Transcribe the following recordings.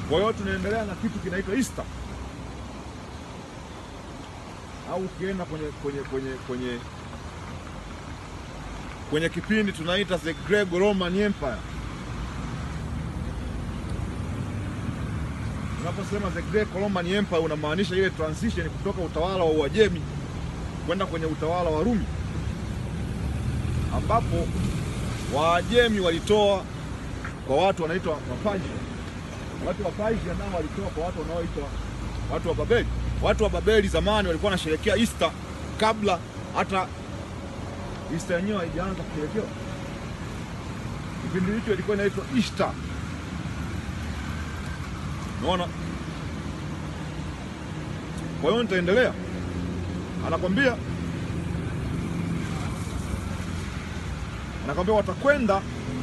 Kwa hiyo tunaendelea na kitu kinaitwa Easter, au ukienda kwenye kwenye kwenye kwenye kwenye kipindi tunaita the Greco-Roman Empire. Unaposema the Greco-Roman Empire unamaanisha ile transition kutoka utawala wa Uajemi kwenda kwenye utawala wa Rumi, ambapo Waajemi walitoa kwa watu wanaitwa Wapaji. Watu wa Persia nao walitoa kwa watu wanaoitwa watu wa Babeli. Watu wa Babeli zamani walikuwa wanasherehekea Easter kabla hata Easter yenyewe haijaanza kusherekewa. Kipindi hicho ilikuwa inaitwa Easter. Unaona? Kwa hiyo nitaendelea, anakwambia anakwambia watakwenda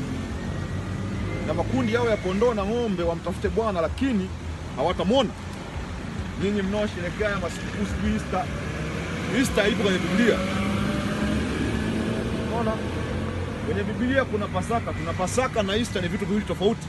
na makundi yao ya kondoo na ng'ombe wamtafute Bwana, lakini hawatamwona. Nyinyi mnaosherehekea haya masikukuu siku Easter, Easter ipo kwenye Biblia. Unaona, kwenye Biblia kuna Pasaka. Tuna Pasaka na Easter ni vitu viwili tofauti.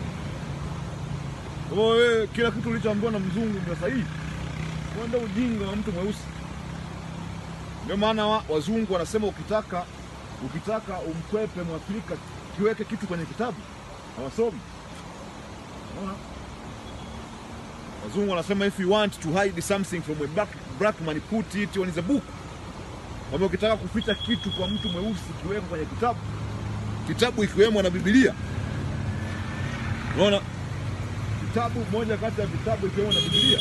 Kwa hiyo wewe kila kitu ulichoambiwa na mzungu ndio sahihi, huo ndio ujinga wa mtu mweusi. Ndio maana wa, wazungu wanasema ukitaka ukitaka umkwepe Mwafrika kiweke kitu kwenye kitabu, hawasomi. Unaona? Wazungu wanasema if you want to hide something from a black, black man put it on the book. Kwamba ukitaka kuficha kitu kwa mtu mweusi kiweka kwenye kitabu, kitabu ikiwemo na Biblia. Unaona, kitabu moja kati ya vitabu ikiwemo na Biblia.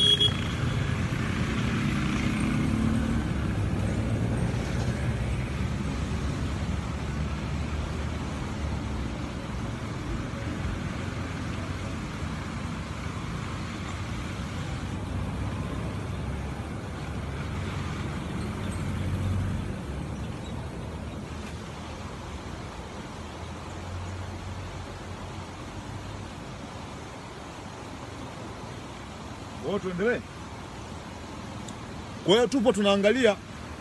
Kwa hiyo tuendelee. Kwa hiyo tupo tunaangalia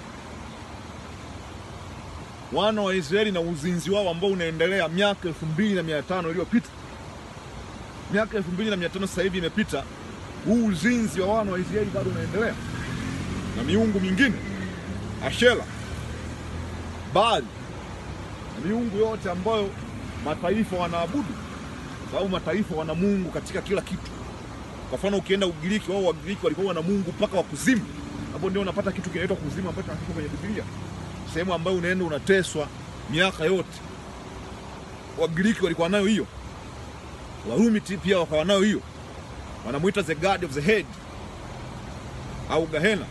wana wa Israeli na uzinzi wao ambao unaendelea miaka elfu mbili na mia tano iliyopita. Miaka elfu mbili na mia tano sasa hivi imepita, huu uzinzi wa wana wa Israeli bado unaendelea, na miungu mingine Ashera, Baali na miungu yote ambayo mataifa wanaabudu, sababu mataifa wana Mungu katika kila kitu. Kwa mfano ukienda Ugiriki, wao Wagiriki walikuwa wana Mungu mpaka wa kuzimu. Hapo ndio unapata kitu kinaitwa kuzimu ambacho tunakisoma kwenye Biblia, sehemu ambayo unaenda unateswa miaka yote. Wagiriki walikuwa nayo hiyo, Warumi ti- pia wakawa nayo hiyo, wanamuita the god of the head au Gahena.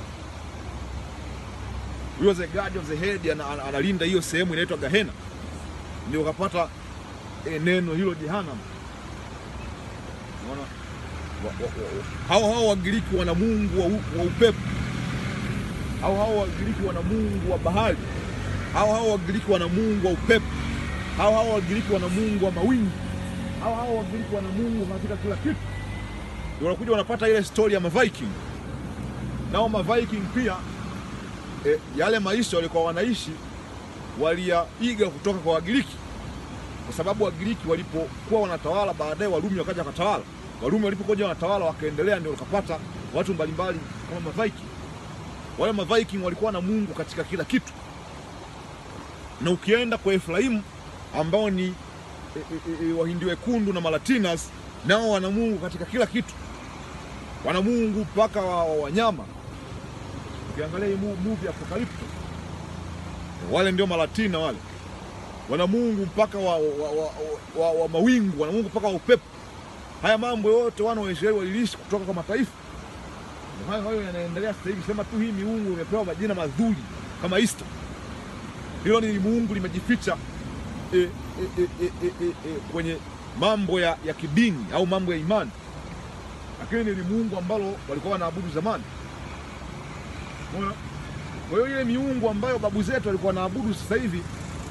Huyo the god of the head ana- ana- analinda hiyo sehemu inaitwa Gahena, ndio ukapata eh, neno hilo Jehanamu. Unaona? wa- wa- wa- hao hao Wagiriki wana mungu wa, u- wa upepo, hao hao Wagiriki wana mungu wa bahari, hao hao Wagiriki wana mungu wa upepo, hao hao Wagiriki wana mungu wa mawingu, hao hao Wagiriki wana mungu katika kila kitu. Ndio wanakuja wanapata ile stori ya Maviking. Nao Maviking pia e, yale maisha walikuwa wanaishi waliyaiga kutoka kwa Wagiriki, kwa sababu Wagiriki walipokuwa wanatawala, baadaye Warumi wakaja wakatawala. Warumi walipokuja wanatawala wakaendelea, ndio wakapata watu mbalimbali kama Maviking. Wale Maviking walikuwa na Mungu katika kila kitu, na ukienda kwa Efraimu ambao ni e, e, e, Wahindi wekundu na Malatinas, nao wana Mungu katika kila kitu, wana Mungu mpaka wa wa wanyama. Ukiangalia hii mu- movie ya Apocalypto, wale ndio Malatina wale wana Mungu mpaka wa, wa, wa, wa, wa mawingu, wana Mungu mpaka wa upepo. Haya mambo yote wana wa Israeli walilishi kutoka kwa mataifa. Ndio hayo hayo yanaendelea sasa hivi. Sema tu hii miungu imepewa majina mazuri kama Easter. Hilo ni miungu limejificha e, e, e, e, e, e, e, kwenye mambo ya, ya kidini au mambo ya imani, lakini ni miungu ambalo walikuwa wanaabudu zamani. Umeona? Kwa hiyo ile miungu ambayo babu zetu walikuwa wanaabudu sasa hivi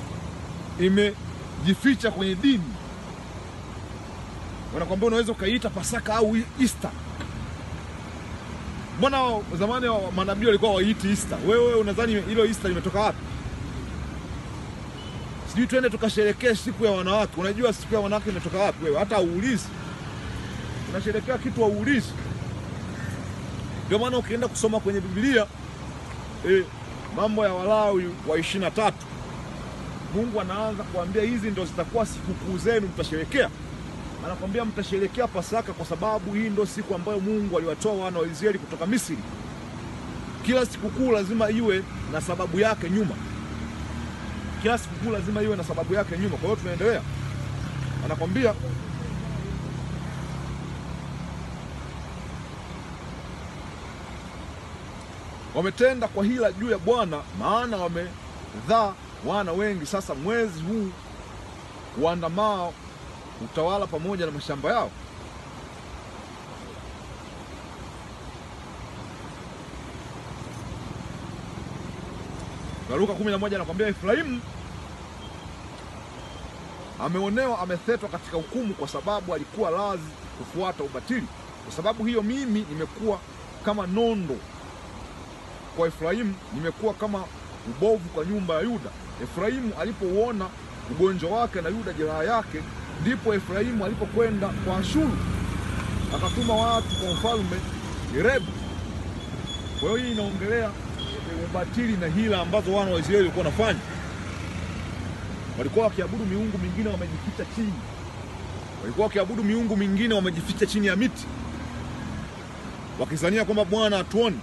imejificha kwenye dini. Wanakwambia unaweza ukaiita Pasaka au Easter. Mbona wao zamani wa- manabii walikuwa waiiti Easter? Wewe unadhani hilo Easter limetoka wapi? Sijui twende tukasherekee siku ya wanawake. Unajua siku ya wanawake imetoka wapi wewe? Hata auulizi. unasherekea kitu hauulizi. Ndio maana ukienda kusoma kwenye Biblia eh, mambo ya Walawi wa ishirini na tatu Mungu anaanza kuambia hizi ndo zitakuwa sikukuu zenu mtasherekea. Anakwambia mtasherekea Pasaka kwa sababu hii ndo siku ambayo Mungu aliwatoa wana wa Israeli kutoka Misri. Kila sikukuu lazima iwe na sababu yake nyuma, kila sikukuu lazima iwe na sababu yake nyuma. Kwa hiyo tunaendelea, anakwambia wametenda kwa hila juu ya Bwana, maana wamedhaa wana wengi. Sasa mwezi huu uandamao utawala pamoja na mashamba yao. Na Luka 11 anakwambia Efraimu ameonewa, amethetwa katika hukumu, kwa sababu alikuwa lazi kufuata ubatili. Kwa sababu hiyo mimi nimekuwa kama nondo kwa Efraimu, nimekuwa kama ubovu kwa nyumba ya Yuda. Efraimu alipouona ugonjwa wake na Yuda jeraha yake, ndipo Efraimu alipokwenda kwa Ashuru akatuma watu kwa mfalme Yerebu. Kwa hiyo hii inaongelea ubatili na hila ambazo wana wa Israeli walikuwa wanafanya. Walikuwa wakiabudu miungu mingine wamejificha chini, walikuwa wakiabudu miungu mingine wamejificha chini ya miti, wakizania kwamba Bwana hatuoni.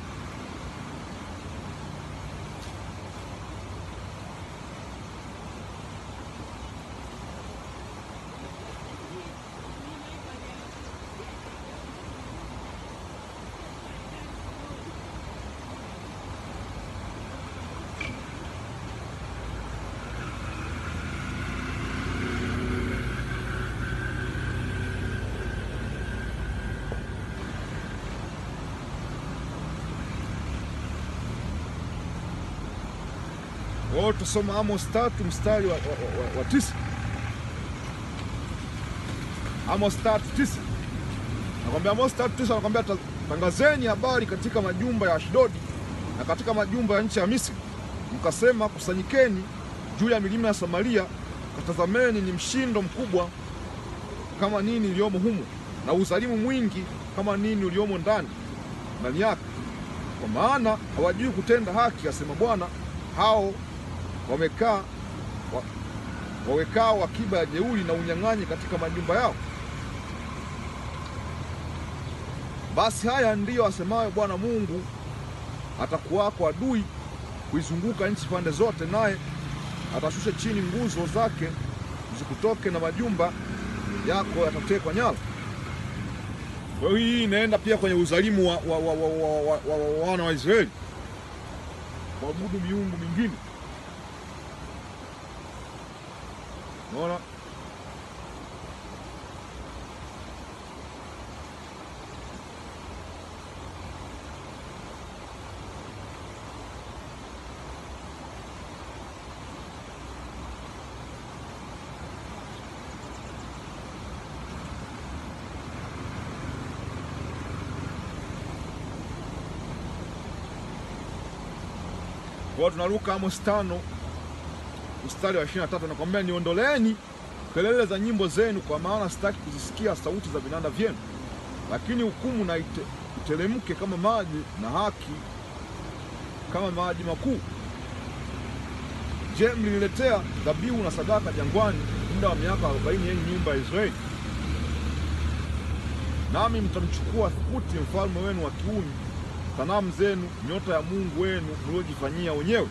Kwa hiyo tusoma Amos tatu mstari wa, wa, wa, wa tisa. Amos tatu tisa nakwambia, Amos tatu tisa nakwambia, tangazeni habari katika majumba ya Ashdodi na katika majumba ya nchi ya Misri, mkasema, kusanyikeni juu ya milima ya Samaria, katazameni ni mshindo mkubwa kama nini iliyomo humo, na uzalimu mwingi kama nini uliomo ndani ndani yake, kwa maana hawajui kutenda haki, asema Bwana, hao wamekaa wa, wawekaa wakiba ya jeuri na unyang'anyi katika majumba yao. Basi haya ndiyo asemayo Bwana Mungu, atakuwako adui kuizunguka nchi pande zote, naye atashusha chini nguzo zake zikutoke, na majumba yako yatatekwa nyara. Kwa hiyo hii inaenda pia kwenye uzalimu wa wana wa, wa, wa, wa, wa, wa, wa Israeli kuabudu miungu mingine. Unaona? Kwa tunaruka Amos tano mstari wa 23, nakwambia niondoleeni kelele za nyimbo zenu, kwa maana sitaki kuzisikia sauti za vinanda vyenu. Lakini hukumu na ite, itelemke kama maji na haki kama maji makuu. Je, mliniletea dhabihu na sadaka jangwani muda wa miaka arobaini, yenye nyumba ya Israeli? Nami mtamchukua Thukuti mfalme wenu wa Kiuni, sanamu zenu, nyota ya mungu wenu mliojifanyia wenyewe.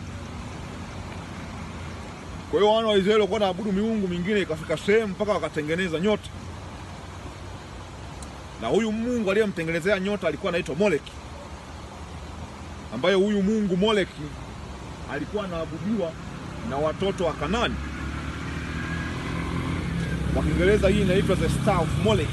Kwa hiyo wana wa Israeli walikuwa naabudu miungu mingine, ikafika sehemu mpaka wakatengeneza nyota, na huyu mungu aliyemtengenezea nyota alikuwa anaitwa Moleki, ambaye huyu mungu Moleki alikuwa anaabudiwa na watoto wa Kanani. Kwa Kiingereza hii inaitwa the star of Molech.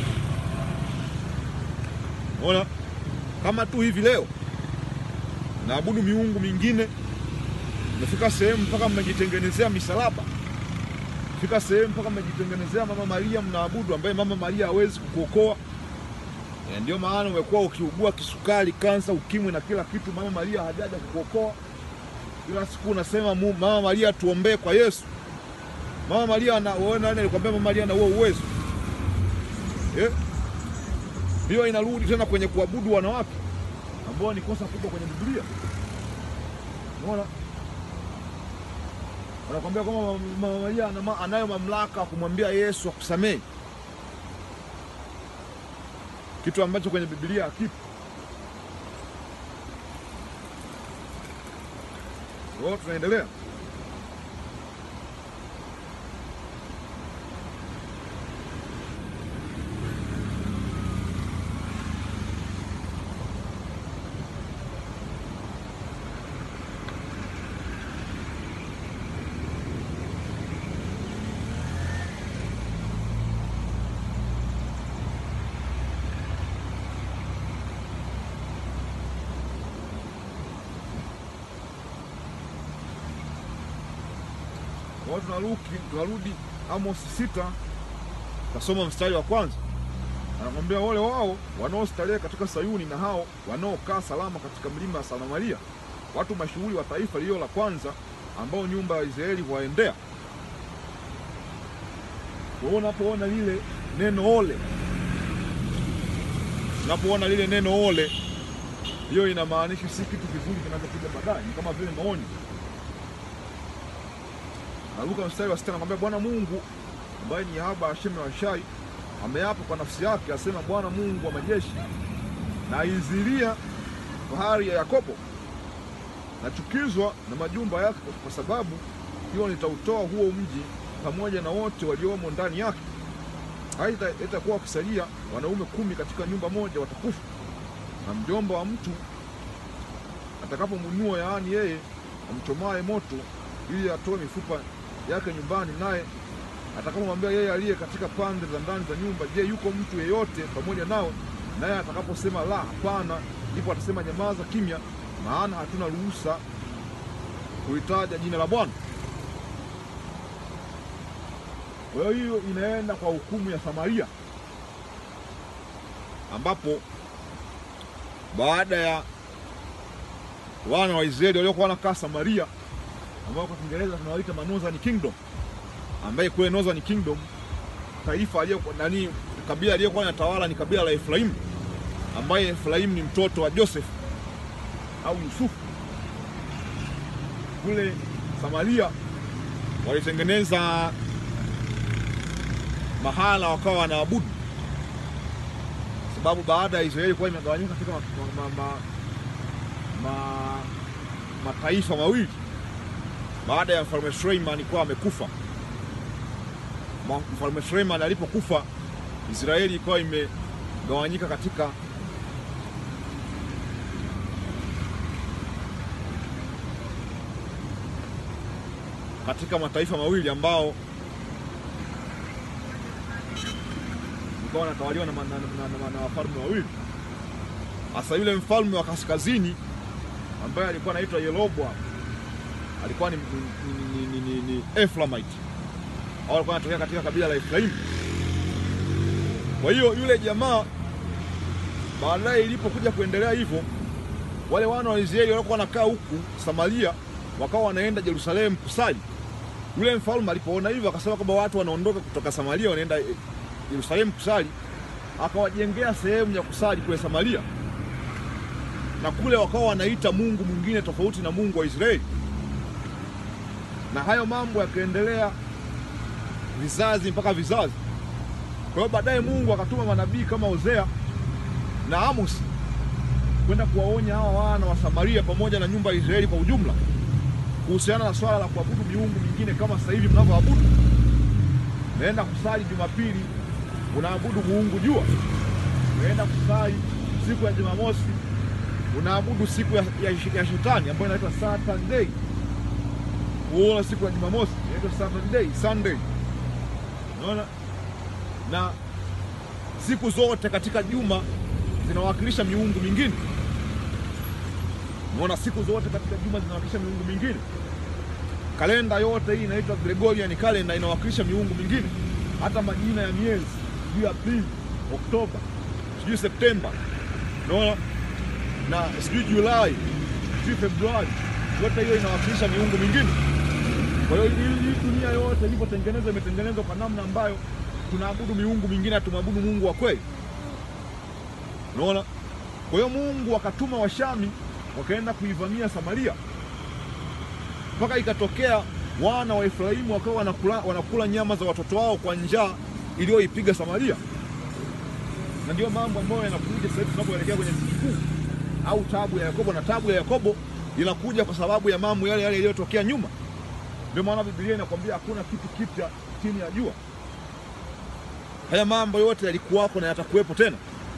Unaona, kama tu hivi leo naabudu miungu mingine, imefika sehemu mpaka mmejitengenezea misalaba, fika sehemu mpaka mmejitengenezea mama Maria mnaabudu, ambaye mama Maria hawezi kukuokoa. E, ndio maana umekuwa ukiugua kisukari, kansa, ukimwi na kila kitu, mama Maria hajaja kukuokoa. Kila siku unasema mu, mama Maria tuombee kwa Yesu. Mama Maria ana wewe nani alikwambia mama Maria ana huo uwezo? Eh? Hiyo inarudi tena kwenye kuabudu wanawake ambao ni kosa kubwa kwenye Biblia. Unaona, wanakwambia kwamba Mama Maria ana- anayo mamlaka ya kumwambia Yesu akusamehe, kitu ambacho kwenye Biblia hakipo. Kwa hiyo tunaendelea. Kwa hiyo tunarudi, tunarudi Amos sita, tasoma mstari wa kwanza. Anakwambia wale wao wanaostarehe katika Sayuni na hao wanaokaa salama katika mlima wa Samaria, watu mashuhuri wa taifa lililo la kwanza, ambao nyumba ya Israeli huwaendea. Kwa hiyo unapoona lile neno ole, unapoona lile neno ole, hiyo inamaanisha si kitu kizuri kinachokuja baadaye, ni kama vile maoni Naruka mstari wa sita anakwambia Bwana Mungu ambaye ni Yahweh Hashem wa Shai ameapa kwa nafsi yake, asema Bwana Mungu wa majeshi, naizilia fahari ya Yakobo, nachukizwa na majumba yake, kwa sababu hiyo nitautoa huo mji pamoja na wote waliomo ndani yake. Aidha itakuwa wakisalia wanaume kumi katika nyumba moja watakufa, na mjomba wa mtu atakapomunua, yaani yeye amchomaye moto ili atoe mifupa yake nyumbani, naye atakapomwambia yeye aliye katika pande za ndani za nyumba, je, yuko mtu yeyote pamoja nao? Naye atakaposema la, hapana, ndipo atasema nyamaza kimya, maana hatuna ruhusa kuitaja jina la Bwana. Kwa hiyo hiyo inaenda kwa hukumu ya Samaria, ambapo baada ya wana wa Israeli waliokuwa wanakaa Samaria ambao kwa Kiingereza tunawaita ma Northern Kingdom, ambaye kule Northern Kingdom taifa aliyokuwa nani, kabila aliyokuwa linatawala ni kabila la Efraimu, ambaye Efraimu ni mtoto wa Joseph au Yusufu. Kule Samaria walitengeneza mahala wakawa wanaabudu, sababu baada ya Israeli kuwa imegawanyika katika ma, ma, ma, ma, mataifa mawili baada ya mfalme Suleiman kuwa amekufa. Mfalme Suleiman alipokufa, Israeli ikawa imegawanyika katika katika mataifa mawili ambao ikawa wanatawaliwa na, na, na, na, na, na wafalme wawili. Hasa yule mfalme wa kaskazini ambaye alikuwa anaitwa Yeroboam alikuwa ni, ni, ni, ni, ni, ni Efraimite au alikuwa anatokea katika kabila la Efraimu. Kwa hiyo yule jamaa baadaye ilipokuja kuendelea hivyo, wale wana wa Israeli waliokuwa wanakaa huku Samaria wakawa wanaenda Yerusalemu kusali. Yule mfalme alipoona hivyo akasema kwamba watu wanaondoka kutoka Samaria wanaenda Yerusalemu kusali, akawajengea sehemu ya kusali kule Samaria, na kule wakawa wanaita mungu mwingine tofauti na Mungu wa Israeli na hayo mambo yakaendelea vizazi mpaka vizazi. Kwa hiyo baadaye Mungu akatuma manabii kama Hosea na Amos kwenda kuwaonya hawa wana wa Samaria pamoja na nyumba ya Israeli kwa ujumla kuhusiana na swala la kuabudu miungu mingine kama sasa hivi mnavyoabudu. Naenda kusali Jumapili unaabudu muungu jua, unaenda kusali siku ya Jumamosi unaabudu siku ya, ya, ya shetani ambayo inaitwa Saturday kuola siku ya Jumamosi inaitwa Saturday, Sunday. Unaona, na siku zote katika juma zinawakilisha miungu mingine. Unaona, siku zote katika juma zinawakilisha miungu mingine. Kalenda yote hii inaitwa Gregorian calendar, inawakilisha miungu mingine. Hata majina ya miezi, sijui Aprili, Oktoba, sijui Septemba, unaona, na sijui Julai, sijui Februari, yote hiyo inawakilisha miungu mingine. Kwa hiyo hii dunia yote ilivyotengenezwa imetengenezwa kwa namna ambayo tunaabudu miungu mingine, hatumwabudu Mungu wa kweli. Unaona? Kwa hiyo Mungu akatuma Washami wakaenda kuivamia Samaria, mpaka ikatokea wana wa Efraimu wakawa wanakula, wanakula nyama za watoto wao kwa njaa iliyoipiga Samaria, na ndio mambo ambayo yanakuja sasa hivi tunapoelekea kwenye sikukuu au tabu ya Yakobo, na tabu ya Yakobo inakuja kwa sababu ya mambo yale yale yaliyotokea nyuma. Ndio maana Biblia inakwambia hakuna kitu kipya chini ya jua. Haya mambo yote yalikuwako na yatakuwepo tena.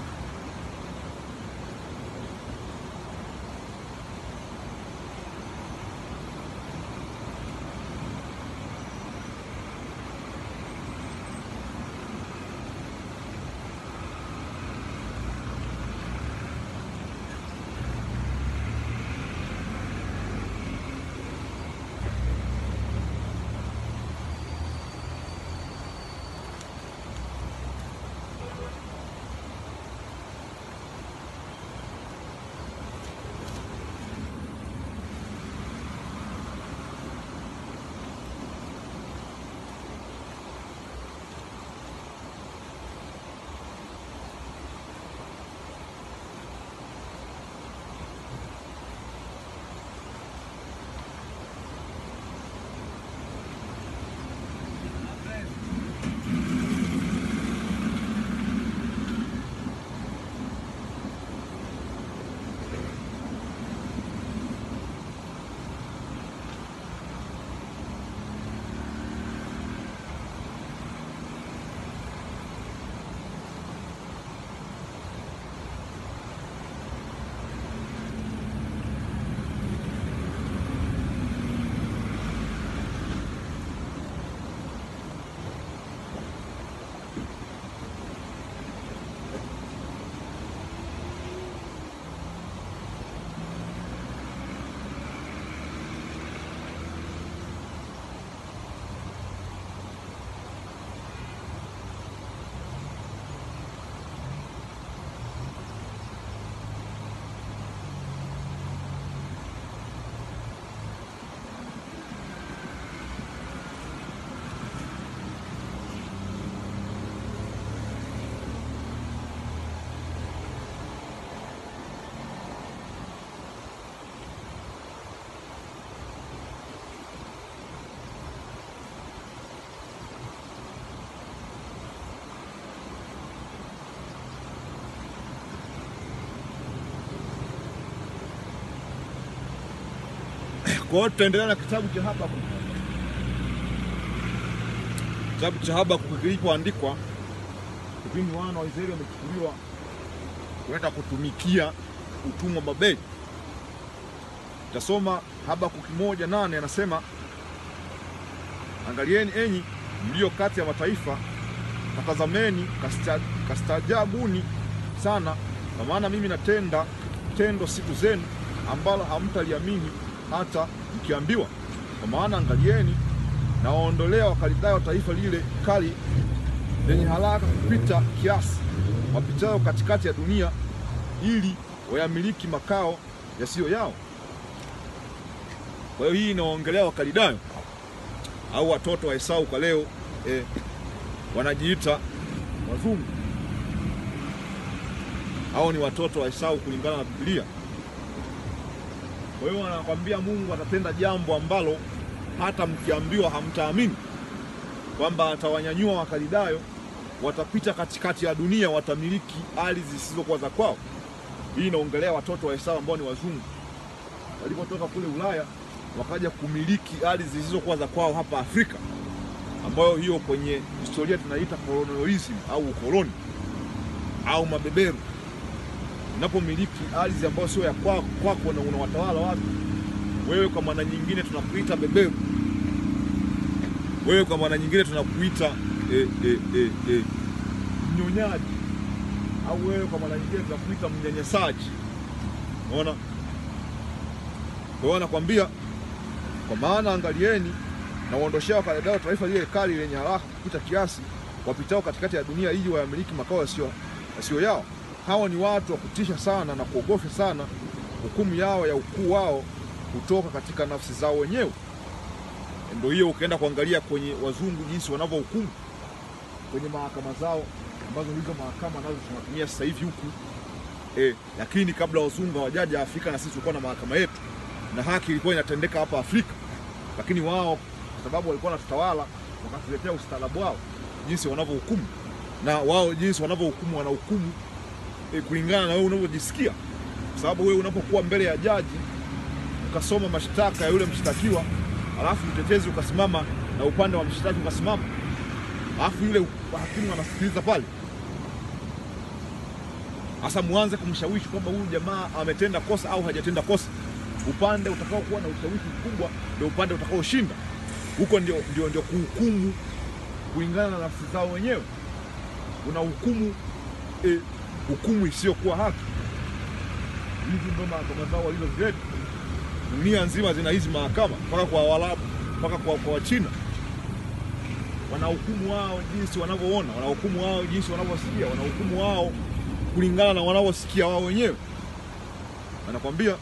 Kwa hiyo tutaendelea na kitabu cha Habakkuk. Kitabu cha Habakkuk kilipoandikwa kipindi wana wa Israeli wamechukuliwa kwenda kutumikia utumwa Babeli. Tasoma Habakkuk moja nane anasema, angalieni enyi mlio kati ya mataifa, katazameni, kasta- kastaajabuni sana, kwa maana mimi natenda tendo siku zenu ambalo hamtaliamini hata mkiambiwa. Kwa maana angalieni, nawaondolea Wakaldayo taifa lile kali lenye haraka kupita kiasi, wapitayo katikati ya dunia, ili wayamiliki makao yasiyo yao. Kwa hiyo hii inawaongelea Wakaldayo au watoto wa Esau kwa leo eh, wanajiita wazungu. Hao ni watoto wa Esau kulingana na Biblia. Kwa hiyo anakwambia Mungu atatenda jambo ambalo hata mkiambiwa hamtaamini, kwamba atawanyanyua Wakalidayo, watapita katikati ya dunia, watamiliki ardhi zisizokuwa za kwao. Hii inaongelea watoto wa Esau ambao ni wazungu, walipotoka kule Ulaya wakaja kumiliki ardhi zisizokuwa za kwao hapa Afrika, ambayo hiyo kwenye historia tunaita colonialism au ukoloni au mabeberu unapomiliki ardhi ambayo sio ya kwako kwako na unawatawala watu, wewe kwa maana nyingine tunakuita beberu, wewe kwa maana nyingine tunakuita e, e, e, e, mnyonyaji, au wewe kwa maana nyingine tunakuita mnyanyasaji. Unaona? Kwa hiyo anakwambia, kwa maana angalieni, na uondoshea Wakaldayo taifa lile kali lenye haraka kupita kiasi, wapitao katikati ya dunia, ili wayamiliki makao yasiyo yasiyo yao hawa ni watu wa kutisha sana na kuogofya sana. Hukumu yao ya ukuu wao kutoka katika nafsi zao wenyewe. Ndio hiyo, ukaenda kuangalia kwenye wazungu jinsi wanavyohukumu kwenye mahakama zao, ambazo hizo mahakama nazo tunatumia sasa hivi huku e, lakini kabla wazungu hawajaja Afrika na sisi tulikuwa na mahakama yetu na haki ilikuwa inatendeka hapa Afrika, lakini wao kwa sababu walikuwa wanatutawala wakatuletea ustaarabu wao jinsi wanavyohukumu, na wao jinsi wanavyohukumu wanahukumu e, kulingana na wewe unavyojisikia, kwa sababu wewe unapokuwa mbele ya jaji ukasoma mashtaka ya yule mshtakiwa, alafu mtetezi ukasimama na upande wa mshtaki ukasimama, alafu yule hakimu anasikiliza pale Sasa muanze kumshawishi kwamba huyu jamaa ametenda kosa au hajatenda kosa. Upande utakaokuwa na ushawishi mkubwa ndio upande utakaoshinda. Huko ndio, ndio, ndio kuhukumu kulingana na nafsi zao wenyewe. Una hukumu eh, hukumu isiyokuwa haki. Hizi ndio mahakama zao walizozileta. Dunia nzima zina hizi mahakama mpaka kwa Waarabu mpaka kwa, kwa Wachina wanahukumu wao jinsi wanavyoona, wanahukumu wao jinsi wanavyosikia, wanahukumu wao kulingana na wanavyosikia wao wenyewe. Anakwambia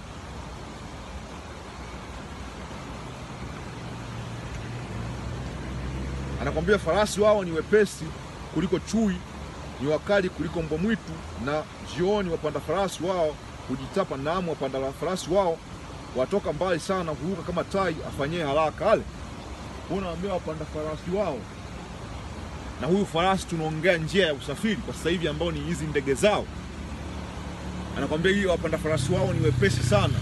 anakwambia farasi wao ni wepesi kuliko chui, ni wakali kuliko mbwa mwitu, na jioni wapanda farasi wao hujitapa, naam, wapanda farasi wao watoka mbali sana, huruka kama tai afanyie haraka ale. Unaambia wapanda farasi wao na huyu farasi tunaongea njia ya usafiri kwa sasa hivi ambao ni hizi ndege zao. Anakwambia hii wapanda farasi wao ni wepesi sana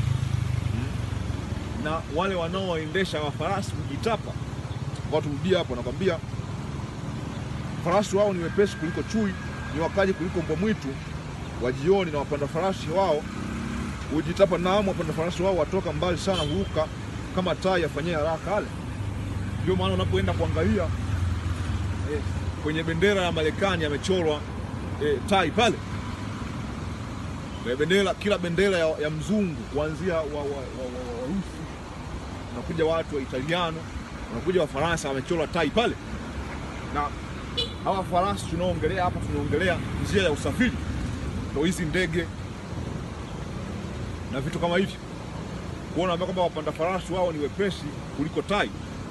hmm. na wale wanaoendesha wa farasi hujitapa. Kwa turudia hapo, anakwambia farasi wao ni wepesi kuliko chui, ni wakali kuliko mbwa mwitu wa jioni, na wapanda farasi wao hujitapa. Naam, wapanda farasi wao watoka mbali sana, huruka kama tai afanyie haraka ale. Ndio maana unapoenda kuangalia eh, kwenye bendera ya Marekani amechorwa eh, tai pale kwenye bendera, kila bendera ya, ya mzungu kuanzia wa, wa, wa, wa, wa, Warusi unakuja watu wa Italiano unakuja Wafaransa wamechorwa tai pale. Na hawa farasi tunaoongelea hapa, tunaongelea njia ya usafiri, ndio hizi ndege na vitu kama hivyo. Kuona kwamba wapanda farasi wao ni wepesi kuliko tai.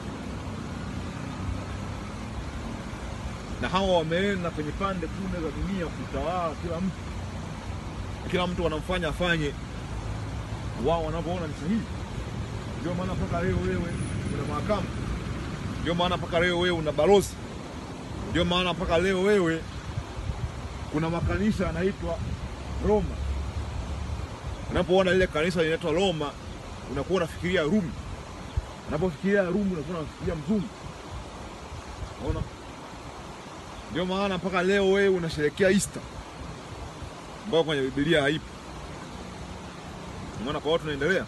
na hawa wameenda kwenye pande kune za dunia kutawala kila mtu, kila mtu wanamfanya afanye wao wanavyoona ni sahihi. Ndio maana mpaka leo wewe una mahakama, ndio maana mpaka leo wewe una balozi, ndio maana mpaka leo wewe kuna makanisa yanaitwa Roma. Unapoona lile kanisa linaitwa Roma, unakuwa unafikiria Rumi. Unapofikiria Rumi, unakuwa unafikiria mzungu. Unaona? Ndio maana mpaka leo wewe unasherekea Easter ambayo kwenye Biblia haipo. Unaona, kwa watu tunaendelea,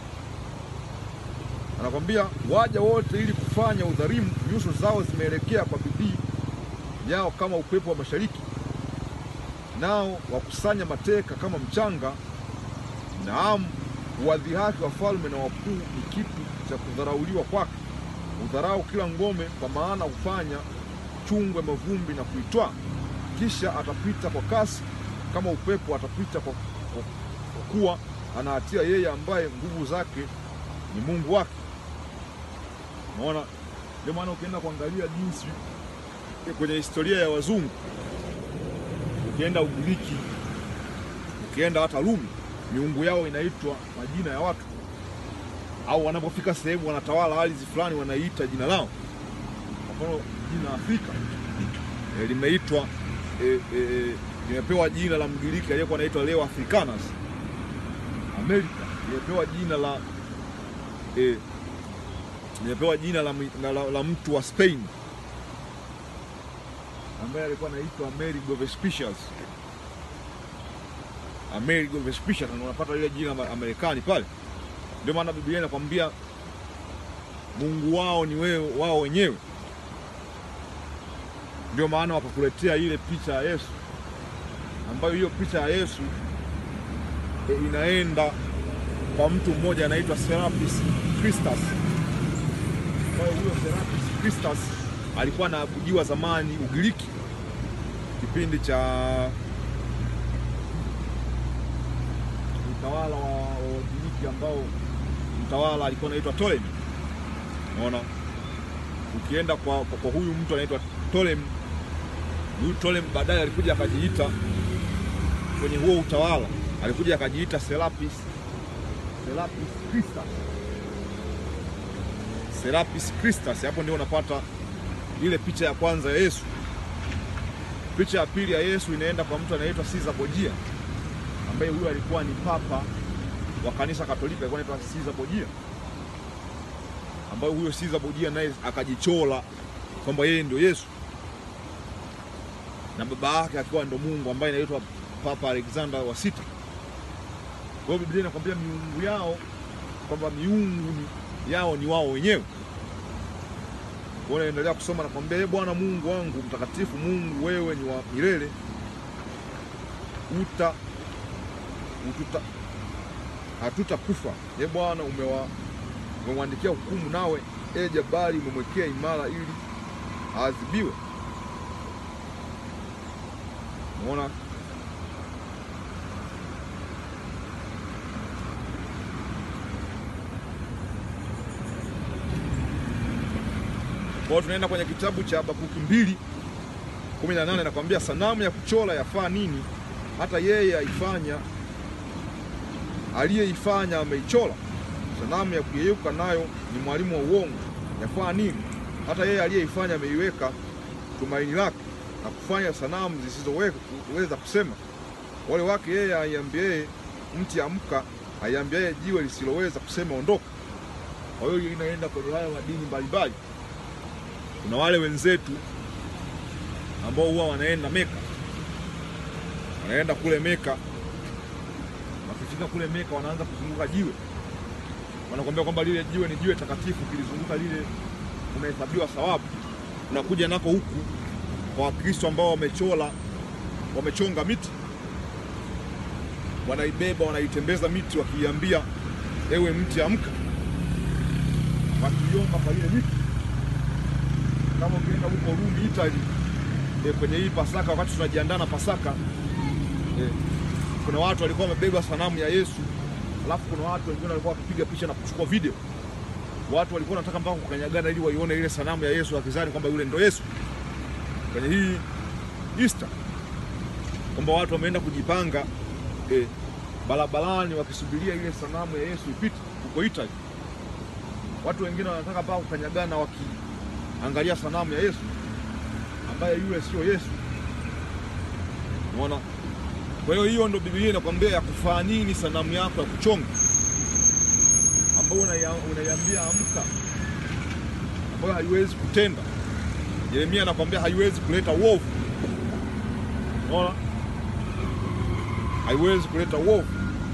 anakwambia waja wote ili kufanya udhalimu, nyuso zao zimeelekea kwa bidii yao kama upepo wa mashariki, nao wakusanya mateka kama mchanga. Naam, wadhihaki wafalme na wakuu ni kitu cha kudharauliwa kwake. Udharau kila ngome, kwa maana hufanya chungwe mavumbi na kuitwaa. Kisha atapita kwa kasi kama upepo, atapita kwa, kwa, kwa kuwa anahatia yeye ambaye nguvu zake ni Mungu wake. Unaona, ndio maana ukienda kuangalia jinsi kwenye historia ya wazungu, ukienda Ugiriki, ukienda hata Rumi, miungu yao inaitwa majina ya watu, au wanapofika sehemu wanatawala ardhi fulani wanaiita jina lao. Kwa mfano jina Afrika e, limeitwa e, e, limepewa jina la Mgiriki aliyekuwa anaitwa Leo Africanus. Amerika limepewa jina la e, limepewa jina la, la, la, la mtu wa Spain ambaye alikuwa anaitwa Amerigo Vespucius. Amerigo Vespucius, na unapata lile jina la Marekani pale. Ndio maana Biblia inakwambia Mungu wao ni wewe wao wenyewe ndio maana wakakuletea ile picha ya Yesu ambayo hiyo picha ya Yesu e, inaenda kwa mtu mmoja anaitwa Serapis Christus, ambayo huyo Serapis Christus alikuwa anaabudiwa zamani Ugiriki, kipindi cha utawala wa Wagiriki ambao mtawala alikuwa anaitwa Ptolemy. Unaona, ukienda kwa, kwa, kwa huyu mtu anaitwa Ptolemy huyu Ptolemy baadaye alikuja akajiita kwenye huo utawala, alikuja akajiita Serapis Serapis Christus. Serapis Christus, hapo ndio unapata ile picha ya kwanza ya Yesu. Picha ya pili ya Yesu inaenda kwa mtu anaitwa Caesar Borgia, ambaye huyo alikuwa ni papa wa kanisa Katoliki, alikuwa anaitwa Caesar Borgia, ambaye huyo Caesar Borgia naye akajichola kwamba yeye ndio Yesu na baba yake akiwa ndo Mungu ambaye anaitwa Papa Alexander wa sita. Kwa hiyo Biblia inakwambia miungu yao kwamba miungu ni- yao ni wao wenyewe. Kwa hiyo naendelea kusoma nakwambia, ee Bwana Mungu wangu mtakatifu, Mungu wewe ni wa milele, uta ututa hatutakufa. Ee Bwana umewa umemwandikia hukumu, nawe e jabari umemwekea imara ili aadhibiwe. Unaona? Kwa hiyo tunaenda kwenye kitabu cha Habakuki mbili kumi na nane nakwambia, sanamu ya kuchora yafaa nini? Hata yeye aifanya aliyeifanya ameichora. Sanamu ya kuyeyuka nayo ni mwalimu wa uongo, yafaa nini? Hata yeye aliyeifanya ameiweka tumaini lake na kufanya sanamu zisizoweza kusema. Wale wake yeye aiambiaye mti amka, aiambiaye jiwe lisiloweza kusema ondoka. Kwa hiyo inaenda kwenye haya madini mbalimbali. Kuna wale wenzetu ambao huwa wanaenda Meka, wanaenda kule Meka, wakifika kule Meka wanaanza kuzunguka jiwe, wanakuambia kwamba lile jiwe ni jiwe takatifu, kilizunguka lile unahesabiwa thawabu. Unakuja nako huku kwa Wakristo ambao wamechola wamechonga miti, wanaibeba wanaitembeza miti, wakiiambia ewe mti amka, wakiomba kwa ile miti. Kama ukienda huko Rumi, Italy, e, kwenye hii Pasaka, wakati tunajiandaa na Pasaka e, kuna watu walikuwa wamebeba sanamu ya Yesu, alafu kuna watu wengine walikuwa wakipiga picha na kuchukua video. Watu walikuwa wanataka mpaka kukanyagana ili waione ile sanamu ya Yesu, wakizani kwamba yule ndo Yesu kwenye hii Easter kwamba watu wameenda kujipanga eh, barabarani wakisubiria ile sanamu ya Yesu ipite huko Italy. Watu wengine wanataka mpaka kukanyagana wakiangalia sanamu ya Yesu ambaye yule sio Yesu. Unaona? Kwa hiyo hiyo ndo Biblia inakwambia ya kufaa nini sanamu yako ya kuchonga ambayo unaia- unaiambia amka, ambayo haiwezi kutenda. Yeremia anakwambia haiwezi kuleta uovu. Unaona? Haiwezi kuleta uovu.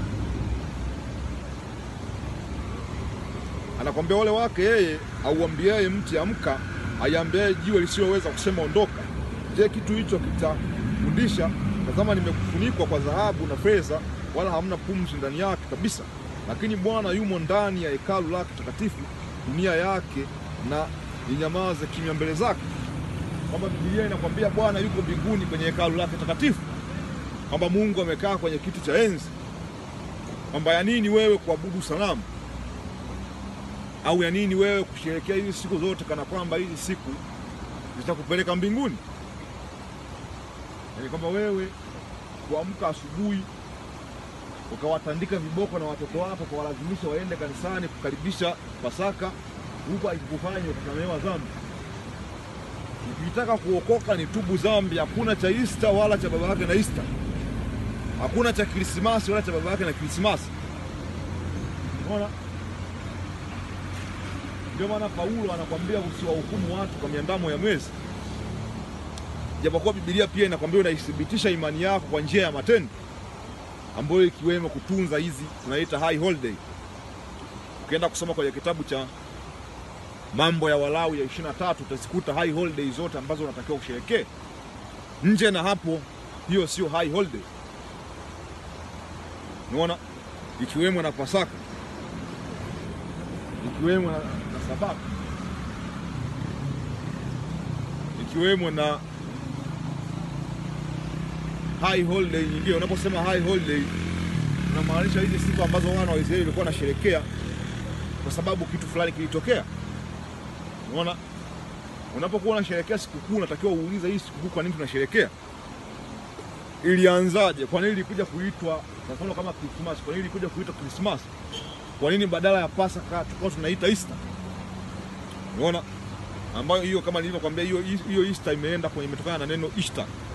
Anakwambia wale wake yeye auambiaye mti amka, aiambiaye jiwe lisiloweza kusema ondoka. Je, kitu hicho kitafundisha? Tazama, nimekufunikwa kwa dhahabu na fedha, wala hamna pumzi ndani yake kabisa. Lakini Bwana yumo ndani ya hekalu lake takatifu, dunia yake na inyamaze kimya mbele zake. Kwamba Biblia inakwambia Bwana yuko mbinguni kwenye hekalu lake takatifu, kwamba Mungu amekaa kwenye kiti cha enzi, kwamba ya nini wewe kuabudu sanamu au ya nini wewe kusherehekea hizi siku zote kana kwamba hizi siku zitakupeleka mbinguni? Yaani kwamba wewe kuamka asubuhi ukawatandika viboko na watoto wako ukawalazimisha waende kanisani kukaribisha Pasaka, huku akikufanya ukasamehewa dhambi. Ukitaka kuokoka ni tubu dhambi. Hakuna cha Easter wala cha baba yake na Easter, hakuna cha Krismasi wala cha baba yake na Krismasi. Unaona? Ndio maana Paulo anakwambia usiwahukumu watu kwa miandamo ya mwezi, japokuwa Biblia pia inakwambia unaithibitisha imani yako kwa njia ya matendo, ambayo ikiwemo kutunza hizi tunaita high holiday. Ukienda kusoma kwenye kitabu cha Mambo ya Walawi ya 23 utazikuta high holiday zote ambazo unatakiwa kusherekea. Nje na hapo, hiyo sio high holiday. Unaona, ikiwemo na Pasaka, ikiwemo na, na Sabato, ikiwemo na high holiday nyingine. Unaposema high holiday, unamaanisha hizi siku ambazo wana wa Israeli walikuwa wanasherekea kwa sababu kitu fulani kilitokea. Unaona, unapokuwa unasherekea sikukuu, unatakiwa uulize hii sikukuu kwa nini tunasherekea. ilianzaje? Kwa nini ilikuja kuitwa kwa mfano kama Christmas? Kwa nini ilikuja kuitwa Christmas? Kwa nini badala ya Pasaka tukao tunaita Easter? Unaona, ambayo hiyo kama nilivyokuambia, hiyo hiyo Easter imeenda kwenye imetokana na neno Easter